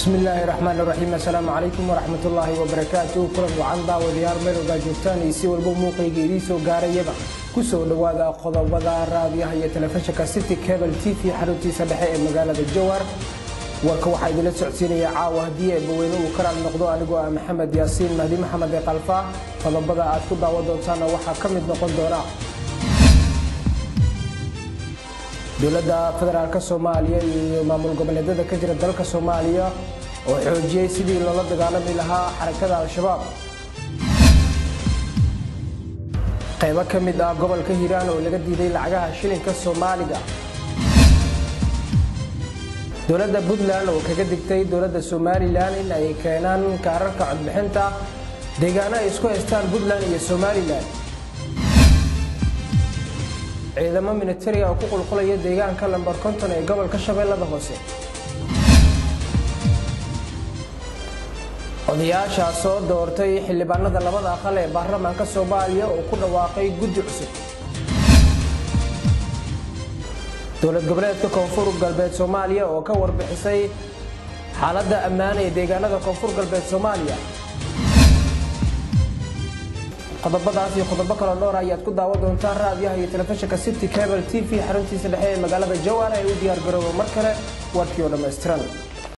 bismillaahi raxmaan raxiim assalaamu calaykum waraxmatullaahi wabarakaatu kulan wacan daawadayaal meel ogaa joogtaan iyo si walba muuqayga idiin soo gaarayaba kusoo dhowaada qodobada raadiyaha iyo telefishinka city cable t v xaruntiisa dhexe ee magaalada jowar warka waxaa idinla socodsiinaya caawa haddii eebbaweyne uu ka raali noqdo anigoo ah maxamed yaasiin mahdi maxamed ee kalfa qodobada aad ku daawan doontaana waxaa ka mid noqon doona dowladda federaalk soomaaliya iyo maamul goboleedyada ka jira dalka soomaaliya oo xoojiyey sidii loola dagaalami lahaa xarakada al-shabaab qaybo ka mid ah gobolka hiiraan oo laga diiday lacagaha shilinka soomaaliga dowladda puntland oo kaga digtay dowladda somalilan in ay keenaan kaararka codbixinta deegaano ay isku haystaan puntland iyo somalilan ciidamo militariga oo ku qulqulaya deegaanka lambar konton ee gobolka shabeellada hoose odayaasha soo doortay xildhibaanada labada aqal ee baarlamaanka soomaaliya oo ku dhawaaqay guddi cusub dowlad goboleedka koonfur galbeed soomaaliya oo ka warbixisay xaaladda ammaan ee deegaanada koonfur galbeed soomaaliya qodobadaas iyo qodobo kaloo dhowr ayaad ku daawan doontaan raadiyaha iyo telefishinka city cable t v xaruntiisa dhexe ee magaalada jowar ee u diyaar garooba mar kale warkii oo dhammaystiran